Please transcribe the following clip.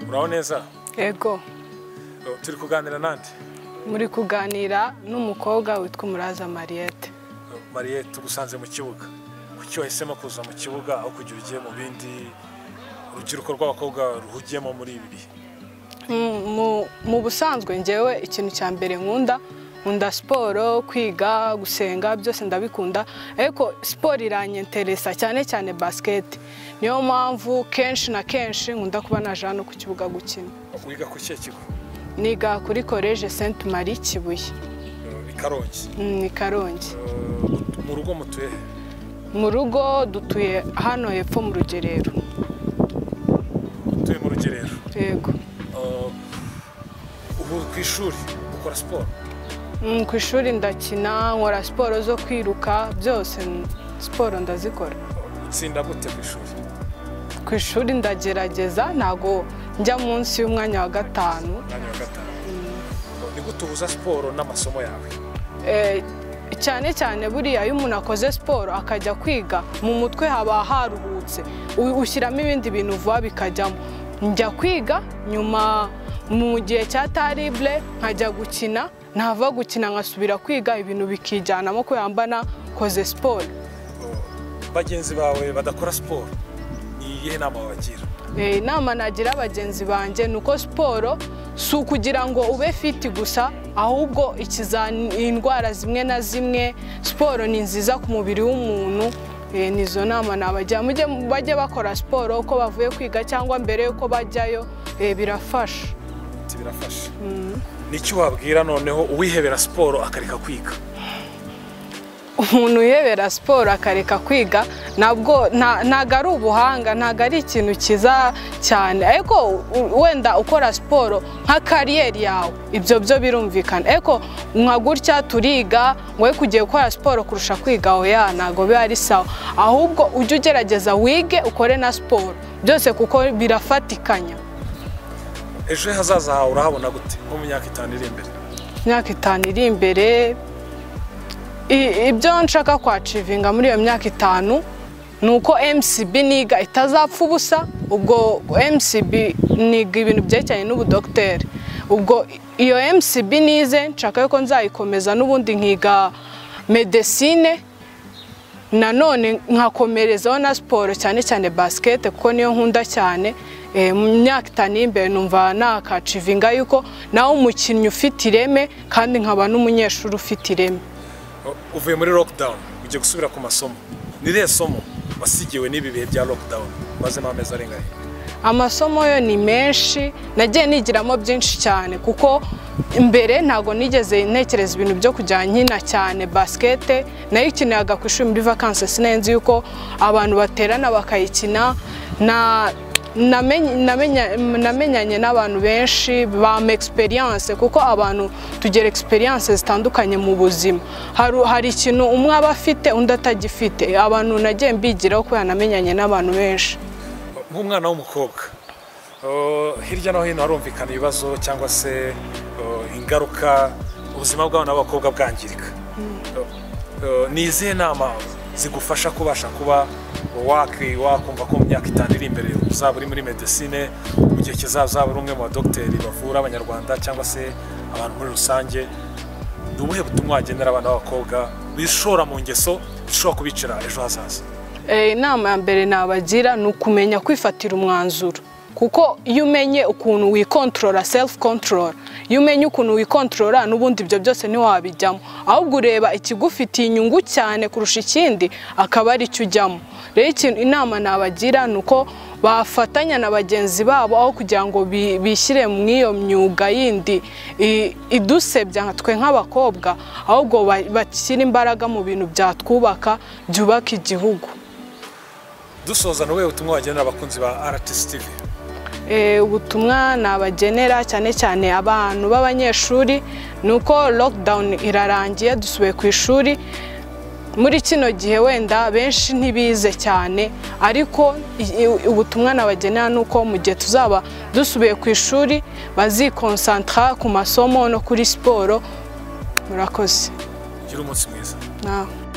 muraho neza yego Oh, turi kuganira nande muri kuganira n'umukobwa witwa umuraza mariyete Oh, mariye tugusanze mu kibuga kuki wahisemo kuza mu kibuga aho kugira ugiye mu bindi urubyiruko rw'abakobwa ruhugiyemo muri ibi bihe Mm, mu- mu busanzwe ngewe ikintu cya mbere nkunda nkunda siporo kwiga gusenga byose ndabikunda ariko siporo iranyenteresa cyane cyane basiketi niyo mpamvu kenshi na kenshi nkunda kuba naje hano ku kibuga gukina wiga ku kihe kigo niga kuri koleje senti mari kibuye Oh, i karongi Mm, ni karongi Oh, mu rugo mutuye he? mu rugo dutuye hano hepfo mu rugerero mutuye mu rugerero yego Oh, ubu ku ishuri ukora siporo Mm, ku ishuri ndakina nkora siporo zo kwiruka byose mm, siporo ndazikora Oh, utsinda gute ku ishuri ku ishuri ndagerageza ntago njya munsi y'umwanya wa gatanu umwanya wa gatanu Oh, ni gute uhuza siporo n'amasomo yawe Eh, cyane cyane buriya iyo umuntu akoze siporo akajya kwiga mu mutwe haba haruhutse U- ushyiramo ibindi bintu vuba bikajyamo njya kwiga nyuma mu gihe cya taribure nkajya gukina ntava gukina nkasubira kwiga ibintu bikijyanamo kubera mba nakoze siporo bagenzi bawe badakora siporo ni iyihe nama wabagira Eh, inama nagira bagenzi banjye ni uko siporo si ukugira ngo ube fiti gusa ahubwo ikiza indwara zimwe na zimwe siporo ni nziza ku mubiri w'umuntu Eh, ni izo nama nabagira mujye bajye bakora siporo uko bavuye kwiga cyangwa mbere y'uko bajyayo eh, birafasha Ati birafasha n'icyo wabwira noneho uwihebera siporo akareka kwiga umuntu uyebera siporo akareka kwiga nabwo nta- ntago ari ubuhanga ntago ari ikintu cyiza cyane ariko u- wenda ukora siporo nka kariyeri yawe ibyo byo birumvikana ariko nka gutya turiga wowe kugiye gukora siporo kurusha kwiga oya ntago biba ari sawa ahubwo ujye ugerageza wige ukore na siporo byose kuko birafatikanya ejo hazaza hawe urahabona gute nko mu myaka itanu iri imbere imyaka itanu iri imbere i- ibyo nshaka kwacivinga muri iyo myaka itanu ni uko mcb niga itazapfa ubusa ubwo mcb niga ibintu byerekeranye n'ubudogiteri ubwo iyo mcb nize nshaka yuko nzayikomeza n'ubundi nkiga medesine nanone nkakomerezaho na siporo cyane cyane basikete kuko niyo nkunda cyane Eh, mu myaka itanu iri imbere numva nakacivinga yuko nawe umukinnyi ufite ireme kandi nkaba n'umunyeshuri ufite ireme O- uvuye muri lockdown ugiye gusubira ku masomo ni irihe somo wasigiwe n'ibi bihe bya lockdown mazemo amezi arenga arindwi amasomo yo ni menshi nagiye nigiramo byinshi cyane kuko mbere ntabwo nigeze ntekereza ibintu byo kujya nkina cyane basikete nayo ikinaga ku ishuri muri vakansi sinari nzi yuko abantu baterana bakayikina na namenye- namenya- namenyanye n'abantu benshi bama egisperiyanse kuko abantu tugira egisperiyanse zitandukanye mu buzima Haru- hari ikintu umwe aba afite undi atagifite abantu nagiye mbigiraho kubera namenyanye n'abantu benshi O, nk'umwana w'umukobwa o, hirya no hino harumvikana ibibazo cyangwa se o, ingaruka ubuzima bw'abana b'abakobwa bwangirika O, o, ni izihe nama zigufasha kubasha kuba waki- wakumva ko mu myaka itanu iri imbere uzaba uri muri medesine mu gihe kizaba uzaba uri umwe mu badogiteri bavura abanyarwanda cyangwa se abantu muri rusange ni ubuhe butumwa wagenera abana b'abakobwa bishora mu ngeso zishobora kubicira ejo hazaza Eh, inama ya mbere nabagira ni ukumenya kwifatira umwanzuro kuko iyo umenye ukuntu wikontorora selifu kontorora iyo umenye ukuntu wikontorora n'ubundi ibyo byose ntiwabijyamo ahubwo ureba ikigufitiye inyungu cyane kurusha ikindi akaba ari cyo ujyamo rero ikintu inama nabagira ni uko bafatanya na bagenzi babo aho kugira ngo bi- bishyire mu iyo myuga yindi i- idusebya nka twe nk'abakobwa ahubwo ba- bashyire imbaraga mu bintu byatwubaka byubaka igihugu dusoza ni ubuhe butumwa wagenera abakunzi ba rts tv Eh, ubutumwa nabagenera cyane cyane abantu b'abanyeshuri ni uko lockdown irarangiye dusubiye ku ishuri muri kino gihe wenda benshi ntibize cyane ariko i- i- ubutumwa nabagenera ni uko mu gihe tuzaba dusubiye ku ishuri bazikonsantara ku masomo no kuri siporo murakoze gira umunsi mwiza nawe